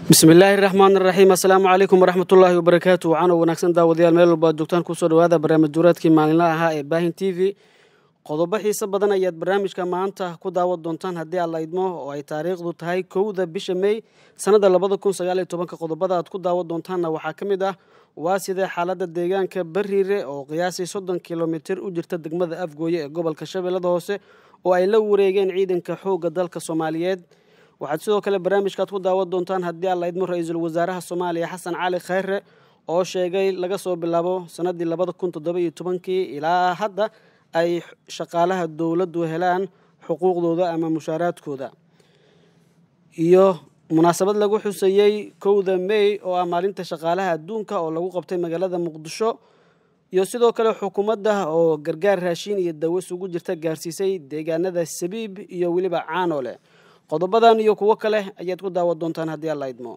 bismillaahi raxmaan raxiim assalaamu calaykum waraxmatullaahi wabarakaatu waxaana wanaagsan daawadayaal meel walba ad joogtaan kusoo dhawaada barnaamij duuraadkii maalinlaha ahaa ee baahin t v qodobo xiise badan ayaad barnaamijka maanta ku daawan doontaan haddii aad la idmo oo ay taariikhdu tahay kowda bisha mey sannadda labada kun sagaal iyo tobanka qodobada aad ku daawan doontaanna waxaa ka mid ah waa sidee xaaladda deegaanka bariire oo qiyaasii soddon kilomitir u jirta degmada afgooye ee gobolka shabeellada hoose oo ay la wareegeen ciidanka xoogga dalka soomaaliyeed waxaad sidoo kale barnaamijkaad ku daawan doontaan haddii aan la idmo ra-iisul wasaaraha soomaaliya xasan cali khayre oo sheegay laga soo bilaabo sannaddii labada kun toddoba iyo tobankii ilaa hadda ay shaqaalaha dowladdu helaan xuquuqdooda ama mushaaraadkooda iyo munaasabad lagu xuseeyey kowda mey oo ah maalinta shaqaalaha adduunka oo lagu qabtay magaalada muqdisho iyo sidoo kale xukuumadda oo gargaar raashiin iyo dawo isugu jirta gaarsiisay deegaanada sabiib iyo weliba caanole qodobadan iyo kuwo kale ayaad ku daawan doontaan haddii aan la idmo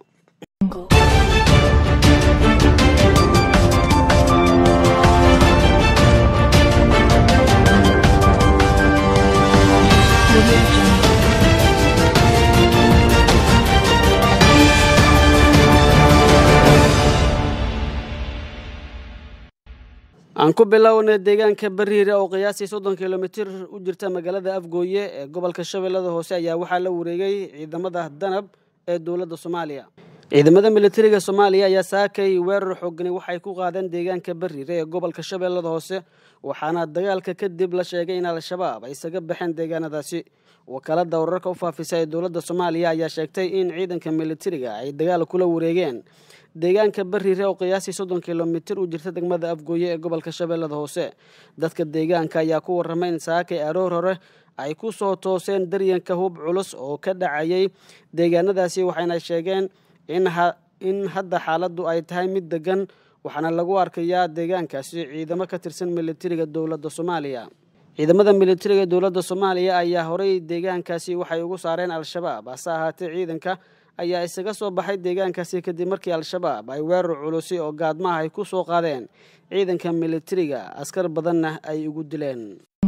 aan ku bilownay deegaanka bariire oo qiyaasii soddon kilomitir u jirta magaalada afgooye ee gobolka shabeellada hoose ayaa waxaa la wareegay ciidamada danab ee dowladda soomaaliya ciidamada militariga soomaaliya ayaa saakay weerar xoogani waxay ku qaadeen deegaanka bariire ee gobolka shabeellada hoose waxaana dagaalka kadib la sheegay in al-shabaab ay isaga baxeen deegaanadaasi wakaalada wararka u faafisa ee dowladda soomaaliya ayaa sheegtay in ciidanka militariga ay dagaal kula wareegeen deegaanka bariire oo qiyaasii soddon kilomitir u jirta degmada afgooye ee gobolka shabeellada hoose dadka deegaanka ayaa ku warramay in saakay aroor hore ay ku soo tooseen daryanka hub culus oo ka dhacayay deegaanadaasi waxayna sheegeen in hadda xaaladdu ay tahay mid degan waxaana lagu arkayaa deegaankaasi ciidamo ka tirsan militariga dowladda soomaaliya ciidamada militariga dowladda soomaaliya ayaa horey deegaankaasi waxay ugu saareen al-shabaab hase ahaatee ciidanka ayaa isaga soo baxay deegaankaasi kadib markii al-shabaab ay weerar culusi oo gaadmaha ay ku soo qaadeen ciidanka militariga askar badanna ay ugu dileen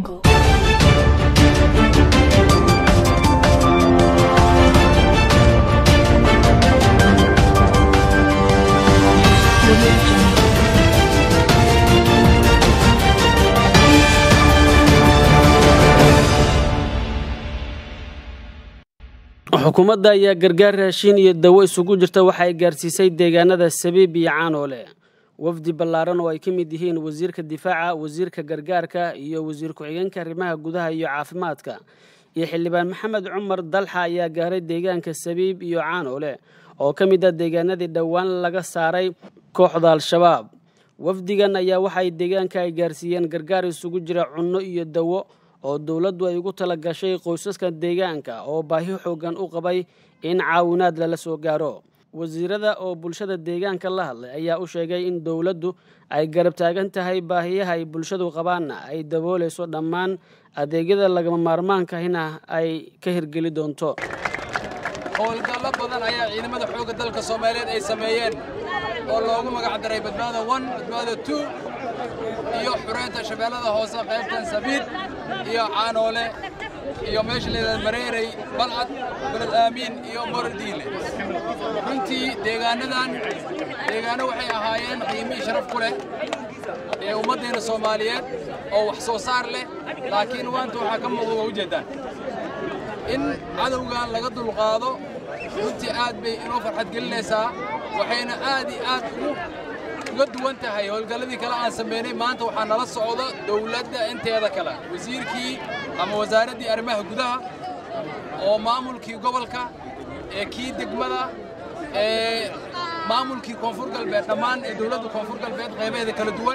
xukuumadda ayaa gargaar raashiin iyo dawo isugu jirta waxa ay gaarsiisay deegaanada sabiib iyo caanoole wafdi ballaaran oo ay ka mid yihiin wasiirka difaaca wasiirka gargaarka iyo wasiir ku-xigeenka arrimaha gudaha iyo caafimaadka iyo xildhibaan maxamed cumar dalxa ayaa gaaray deegaanka sabiib iyo caanoole oo ka mid ah deegaanadii dhowaan laga saaray kooxda al-shabaab wafdigan ayaa waxaay deegaanka ay gaarsiiyeen gargaar isugu jira cunno iyo dawo oo dowladdu ay ugu tala gashay qoysaska deegaanka oo baahi xoogan u qabay in caawinaad lala soo gaaro wasiirada oo bulshada deegaanka la hadlay ayaa u sheegay in dowladdu ay garab taagan tahay baahiyaha ay bulshadu qabaanna ay daboolayso dhammaan adeegyada lagama maarmaankahina ay ka hirgeli doonto howlgallo badan ayaa ciidamada xoogga dalka soomaaliyeed ay sameeyeen oo loogu magacdaray badbaada on badbaada two iyo xureynta shabeellada hoose qaybtan sabiid iyo caanoole iyo meesha leedaha mareerey balcad beled aamiin iyo moradiile runtii deegaanadan deegaano waxay ahaayeen qiimihii sharaf ku leh ee ummaddeenna soomaaliyeed oo wax soo saar leh laakiin maanta waxaa ka muuqda waa ujeeddaan in cadowgan laga dulqaado runtii aad bay inoo farxad gelinaysaa waxayna aad iyo aad uga duwan tahay howlgalladii kale aan samaynay maanta waxaa nala socda dawladda inteeda kale wasiirkii ama wasaaraddii arrimaha gudaha oo maamulkii gobolka ee kii degmada ee maamulkii koonfur galbeed dhammaan ee dawladda koonfur galbeed qaybaheeda kala duwan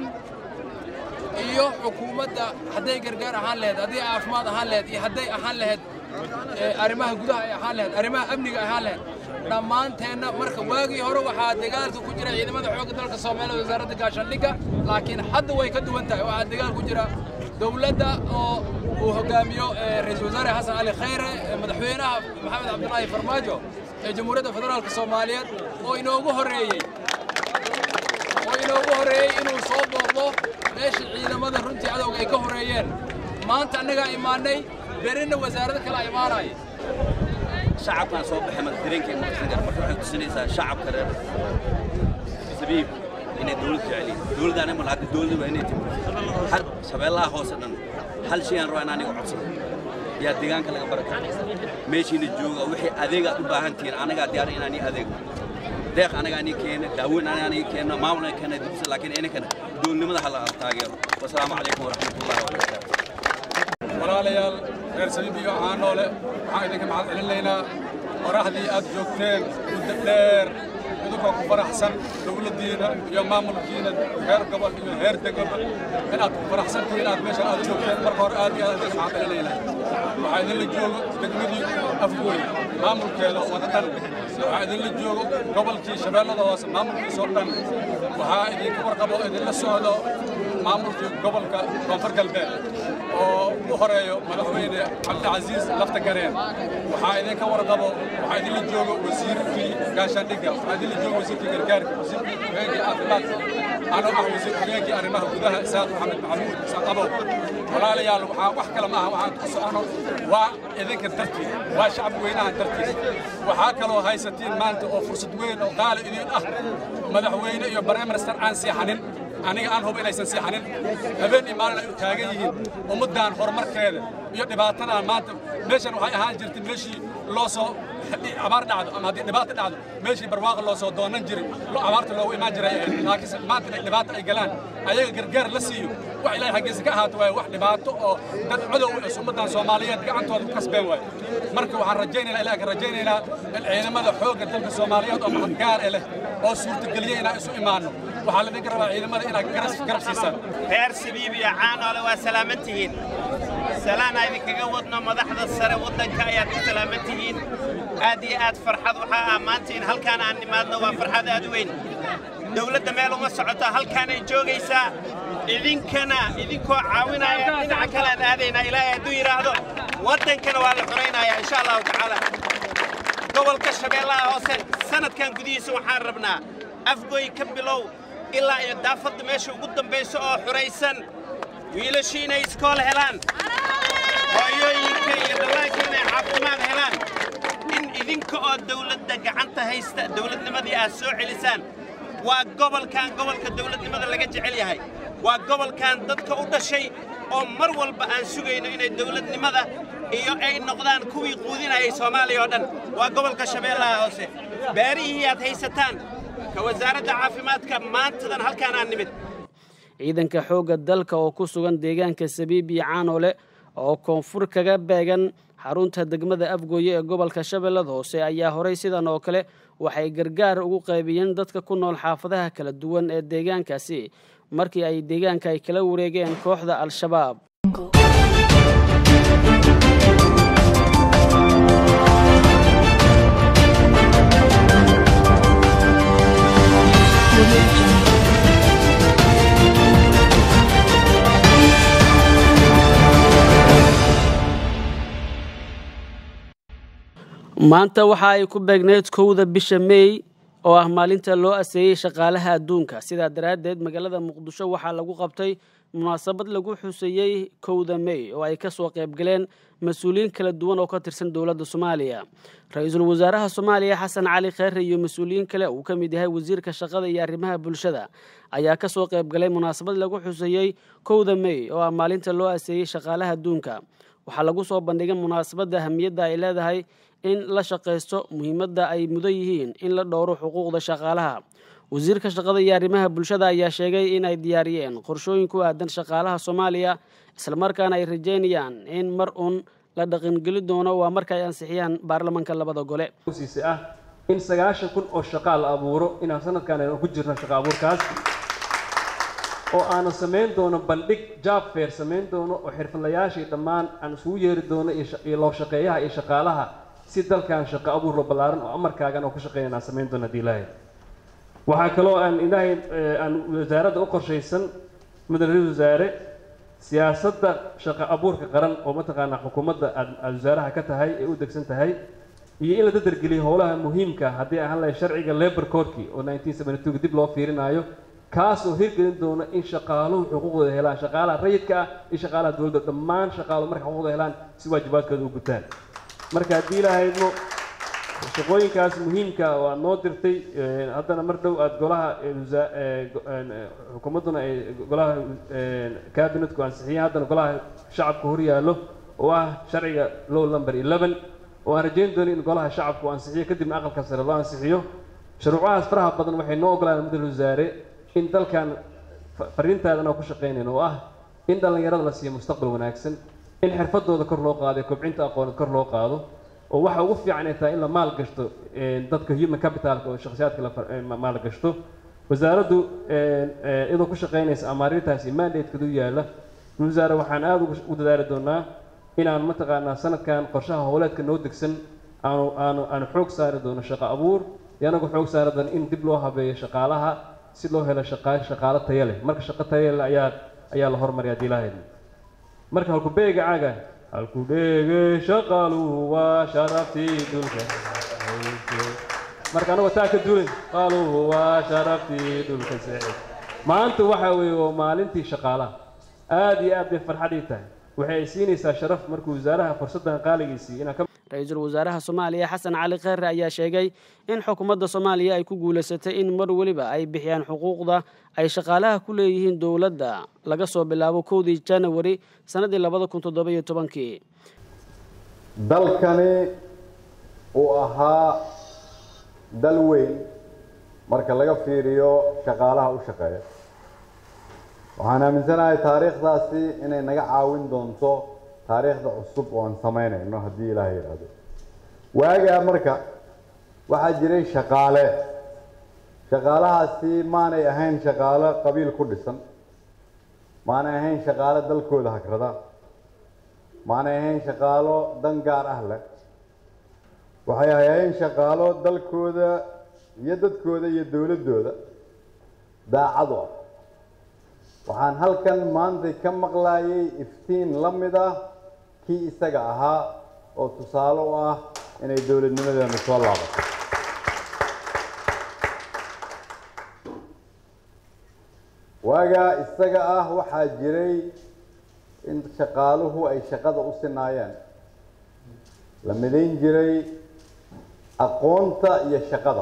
iyo xukuumadda hadday gargaar ahaan laheyd hadday caafimaad ahaan laheyd iyo hadday ahaan laheyd arrimaha gudaha ay ahaan laheyd arrimaha amniga ahaan laheyd dhammaanteenna marka waagii hore waxaa dagaalka ku jira ciidamada xoogga dalka soomaaliya wasaaradda gaashaandhigga laakiin hadda way ka duwan tahay waxaa dagaal ku jira dowladda oo uu hoggaamiyo ra-iisul wasaare xasan cali khayre madaxweynaha maxamed cabdulaahi farmaajo ee jamhuuriyadda federaalka soomaaliyeed oo inoogu horreeyey oo inoogu horreeyey inuu soo booqdo meesha ciidamada runtii cadowga ay ka horreeyeen maanta annagaa imaannay berina wasaarado kale imaanaya shacabkaan soo baxay marka dareenkay maqsan kara marka waxay tusinaysaa shacabka reer sabiib inay dowlad jeceliin dowladdaana mal hadda dowladda waa inay timi har shabeellaha hoose dhan hal shay aan rabaa in aniga codsado yaa deegaanka laga barakay meeshiina jooga wixii adeegaad u baahan tihiin anagaa diyaar inaanii adeego deeq anagaa nii keena daaweyn anagaa nii keena maamul anaga keena dibsa laakiin inankana dowladnimada hala taageero wasalaamu calaykum waraxmatullahi wabarakaatu walaalayaal reer sabiib iyo caanoole waxaan idinka maxad celinaynaa qoraxdii aad joogteen muddo dheer idinkoo ku faraxsan dowladdiina iyo maamulkiina heer gobol iyo heer degaba inaad ku faraxsantihiin inaad meesha aad joogteen marka hore aad iyo aad idinka maxad celinaynaa waxaa idinla joogo degmadii afgooy maamulkeeda wada dhan waxaa idinla joogo gobolkii shabeellada hoose maamulkiisoo dhan waxaa idinka warqabo idinla socdo maamulkii gobolka koonfur galbeed oo u horeeyo madaxweyne cabdicasiis lafta gareen waxaa idinka warqabo waxaa idinla joogo wasiirkii gaashaandhigga waxaa idinla joogo wasiirkii gargaarka wasiirkii hogeenkii caafimaadka anoo ah wasiir hogeenkii arrimaha gudaha isaaq maxamed maxamuud isaaq abow walaalayaal waxaa wax kale maaha waxaan ku socono waa idinka dartiis waa shacab weynaha dartiis waxaa kaloo haysatiin maanta oo fursad weyn oo qaali idin ah madaxweyne iyo prime minister aan seexanin aniga aan hubo inaysan seexanin habeen iyo maalin ay u taagan yihiin ummaddan horumarkeeda iyo dhibaatadan maanta meeshan waxay ahaan jirtay meeshii loo soo abaar dhacdo ama haddii dhibaato dhacdo meeshii barwaaqa loo soo doonan jiray abaarta loogu imaan jiray laakiinse maanta inay dhibaato ay galaan ayaga gargaar la siiyo wax ilaahay xaggiisa ka ahaato waaye wax dhibaato oo dad cadow ee ummaddan soomaaliyeed gacantooda ku kasbeen waaye marka waxaan rajaynaynaa ilaahay ka rajaynaynaa in ciidamada xoogga dalka soomaaliyeed oo mahad gaar eh leh oo suurtageliya inaan isu imaanno waxaa laidinka rabaa ciidamada inaad garab siisaan reer sabiib iyo caanoole waa salaaman tihiin salaana idinkaga wadno madaxda sare waddanka ayaad ku salaaman tihiin aad iyo aad farxad waxaa ah maanta in halkaan aan nimaadno waa farxad aad u weyn dawladda meel uma socoto halkaanay joogaysaa idinkana idinkoo caawinaya dhinaca kale aan aadaynaa ilaahay hadduu yidhaahdo waddankana waa la xoraynayaa insha allahu tacaala gobolka shabeellaha hoose sanadkan gudihiisa waxaan rabnaa afgoy ka bilow ilaa iyo daafadda meesha ugu dambayso oo xuraysan wiilashii inay iskool helaan hooyooyinka iyo dhallaanka inay caafimaad helaan in idinka oo dawladda gacanta haysta dawladnimadii aad soo celisaan waa gobolkan gobolka dawladnimada laga jecel yahay waa gobolkan dadka u dhashay oo mar walba aan sugayno inay dawladnimada iyo ay noqdaan kuwii quudinayay soomaaliya oo dhan waa gobolka shabeellaha hoose beerihii aad haysataan ka wasaaradda caafimaadka maantadan halkaan aan nimid ciidanka xoogga dalka oo ku sugan deegaanka sabiib iyo caanoole oo koonfur kaga beegan xarunta degmada afgooye ee gobolka shabeellada hoose ayaa horay sidan oo kale waxay gargaar ugu qaybiyeen dadka ku nool xaafadaha kala duwan ee deegaankaasi markii ay deegaanka ay kala wareegeen kooxda al-shabaab maanta waxa ay ku beegneyd kowda bisha meey oo ah maalinta loo aseeyey shaqaalaha adduunka sidaa daraaddeed magaalada muqdisho waxaa lagu qabtay munaasabad lagu xuseeyey kowda meey oo ay ka soo qaybgaleen mas-uuliyiin kala duwan oo ka tirsan dowladda soomaaliya ra-iisul wasaaraha soomaaliya xasan cali kheyre iyo mas-uuliyiin kale uu ka mid yahay wasiirka shaqada iyo arrimaha bulshada ayaa ka soo qaybgalay munaasabad lagu xuseeyey kowda meey oo ah maalinta loo aseeyey shaqaalaha adduunka waxaa lagu soo bandhigay munaasabadda ahamiyadda ay leedahay in la shaqaysto muhiimadda ay mudan yihiin in la dhowro xuquuqda shaqaalaha wasiirka shaqada iyo arrimaha bulshada ayaa sheegay in ay diyaariyeen qorshooyin ku aadan shaqaalaha soomaaliya islamarkaana ay rajeynayaan in mar uun la dhaqangeli doono waa marka ay ansixiyaan baarlamanka labada gole siise ah in sagaashan kun oo shaqaa la abuuro inaan sanadkan aynu ku jirno shaqa abuurkaas oo aanu samayn doono bandhig job fair samayn doono oo xirfadlayaashii dhammaan aan isugu yeeri doono iyo loo shaqeeyaha iyo shaqaalaha si dalkan shaqo abuur loo ballaaran oo amarkaagan oo ku shaqeynayna aan samayn doono haddii ilaahay waxaa kaloo aan ilaahay aan wasaaradda u qorshaysan mudane ra-isul wasaare siyaasadda shaqo abuurka qaran oo mataqaanaa xukuumadda aad aad wasaaraha ka tahay ee u degsan tahay iyo in la dadargeliyo howlaha muhiimka haddii ahaan lahay sharciga labor codkii oo nineteen seventy two dib loo fiirinaayo kaas oo hirgelin doona in shaqaaluhu xuquuqdooda helaan shaqaalaha rayidka ah iyo shaqaalaha dowladda dhammaan shaqaaluhu markay xuquuqdooda helaan si waajibaadkooda u gutaan marka haddii ilahaydmo shaqooyinkaas muhiimka oo aad noo dirtay eh, haddana mar dhow aad golaha eh, wasa- eh, go- een, eh, xukuumadduna ay golaha kabinetku ansixiyeen haddana golaha shacabka hor yaallo oo ah sharciga low number 11 oo aan rajayn doonin in golaha shacabku ansixiyo kadibna aqalka sare loo ansixiyo shuruucahaas faraha badan waxay noo ogolaan mudal wasaare in dalkan fa- fariintaadan oo ku shaqaynayn oo ah in dhallinyarada la siiyo mustaqbal wanaagsan in xirfadooda kor loo qaado ee kobcinta aqooneed kor loo qaado oo waxa ugu fiican ay tahay in la maal gashto een, dadka human capitalka oo shakhsiyaadka la far- ee, ma- maal gashto wasaaraddu een, ee, iyadoo ku shaqaynaysa amaarintaasi mandatekeedu yaalla wasaare waxaan aada ugu ugu dadaali doonaa inaan mataqaanaa sanadkan qorshaha howleedka noo degsan aanu aanu aanu xoog saari doono shaqo abuur iyo anagu xoog saari doono in dib loo habeeyo shaqaalaha si loo helo shaqa shaqaalo tayo leh marka shaqo tayo leh ayaa ayaa la hormariya haddii ilaahay idmo marka halku beega caaga halku dheege shaqaaluhu waa sharaftii dhulka marka anagoo taa ka duulin qaaluhu waa sharaftii dhulka saaciid maanta waxa weeye waa maalintii shaqaalaha aad iyo aad bay farxadii tahay waxay ay siinaysaa sharaf markuu wasaaraha fursaddan qaaligiisii inaan ka ra-iisul wasaaraha soomaaliya xasan cali kheyre ayaa sheegay in xukuumadda soomaaliya ay ku guulaysatay in mar weliba ay bixiyaan xuquuqda ay shaqaalaha ku leeyihiin dowladda laga soo bilaabo kowdii janawari sannaddii labada kun toddoba-iyo tobankii dalkani uu ahaa dal weyn marka laga fiiriyo shaqaalaha u shaqeeya waxaan aaminsanahay taariikhdaasi inay naga caawin doonto taariikhda cusub oo aan samaynayno haddii ilaaha yidhaahdo waagaa marka waxaa jiray shaqaale shaqaalahaasi maanay ahayn shaqaalo qabiil ku dhisan maanay ahayn shaqaalo dalkooda hagrada maanay ahayn shaqaalo dan gaar ah leh waxay ahaayeen shaqaalo dalkooda iyo dadkooda iyo dowladdooda daacad u ah waxaan halkan maanta ka maqlaayay iftiin la mid ah kii isaga ahaa oo tusaale u ah inay dowladnimadeenu soo laabato waagaa isaga ah waxaa jiray in shaqaaluhu ay shaqada u sinaayeen la midayn jiray aqoonta iyo shaqada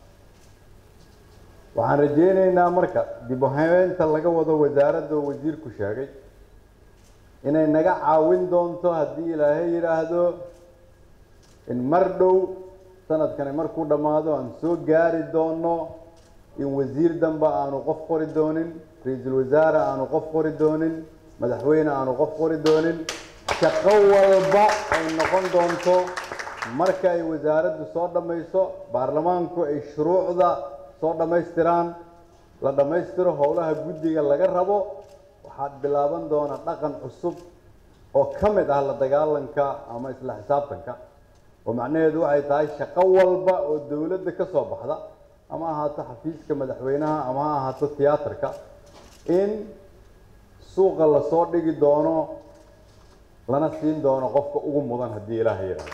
waxaan rajaynaynaa marka dib u habeynta laga wado wasaaradda oo wasiirku sheegay inay naga caawin doonto haddii ilaahay yidhaahdo in mar dhow sanadkani markuu dhammaado aan soo gaari doono in wasiir dambe aanu qof qori doonin ra-iisul wasaare aanu qof qori doonin madaxweyne aanu qof qori doonin shaqo walba ay noqon doonto marka ay wasaaraddu soo dhammayso baarlamaanku ay shuruucda soo dhammaystiraan la dhammaystiro howlaha guddiga laga rabo waxaad bilaaban doona dhaqan cusub oo ka mid ah la dagaalanka ama isla xisaabtanka oo macnaheedu waxay tahay shaqo walba oo dowladda ka soo baxda ama ha ahaato xafiiska madaxweynaha ama ha ahaato tiyaatarka in suuqa lasoo dhigi doono lana siin doono qofka ugu mudan haddii ilaaha yidhaahdo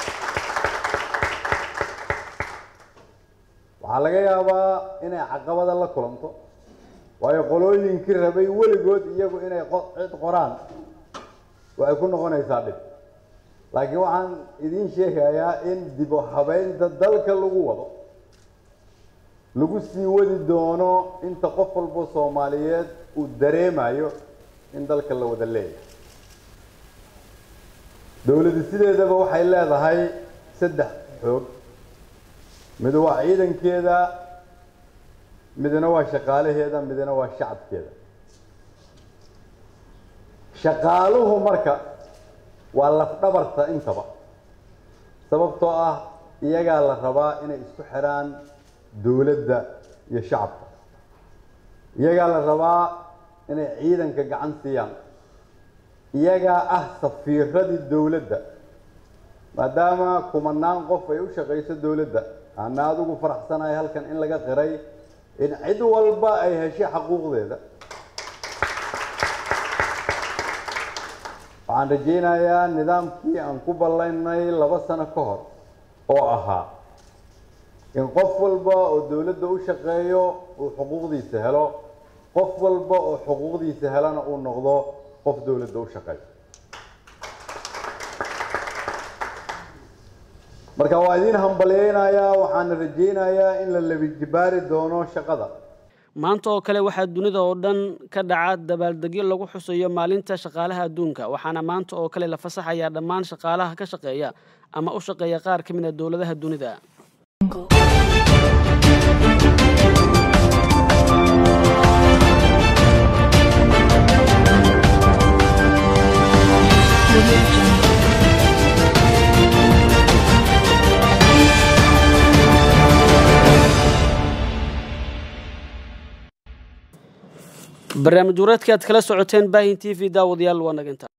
waxaa laga yaabaa inay caqabada la kulanto waayo qolooyinkii rabay weligood iyagu inay qo- cid qoraan waxay ku noqonaysaa dhib laakiin waxaan idiin sheegayaa in dib u habeynta dalka lagu wado lagu sii wadi doono inta qof walbo soomaaliyeed uu dareemayo in dalka la wada leeyahay dowladdu sideedaba waxay leedahay saddex xoog mid waa ciidankeeda midna waa shaqaalaheeda midna waa shacabkeeda shaqaaluhu marka waa lafdhabarta intaba sababtoo ah iyagaa la rabaa inay isku xidhaan dowladda iyo shacabka iyagaa la rabaa inay ciidanka gacan siiyaan iyagaa ah safiiradii dowladda maadaama kumanaan qof ay u shaqayso dowladda ana adigu faraxsanahay halkan in laga qiray in cid walba ay heshay xaquuqdeeda waxaan rajaynayaa nidaamkii aan ku ballaynay laba sano ka hor oo ahaa in qof walba oo dowladda u shaqeeyo uu xuquuqdiisa helo qof walba oo xuquuqdiisa helana uu noqdo qof dowladda u shaqeeyo marka waa idiin hambalyeynayaa waxaana rajaynayaa in la labijibaari doono shaqada maanta oo kale waxaa dunida oo dhan ka dhaca dabaaldegyo lagu xusayo maalinta shaqaalaha adduunka waxaana maanta oo kale la fasaxayaa dhammaan shaqaalaha ka shaqeeya ama u shaqeeya qaar ka mid a dowladaha dunida barnaamij wareedka aad kala socoteen baahin t v daawadayaal waa naginta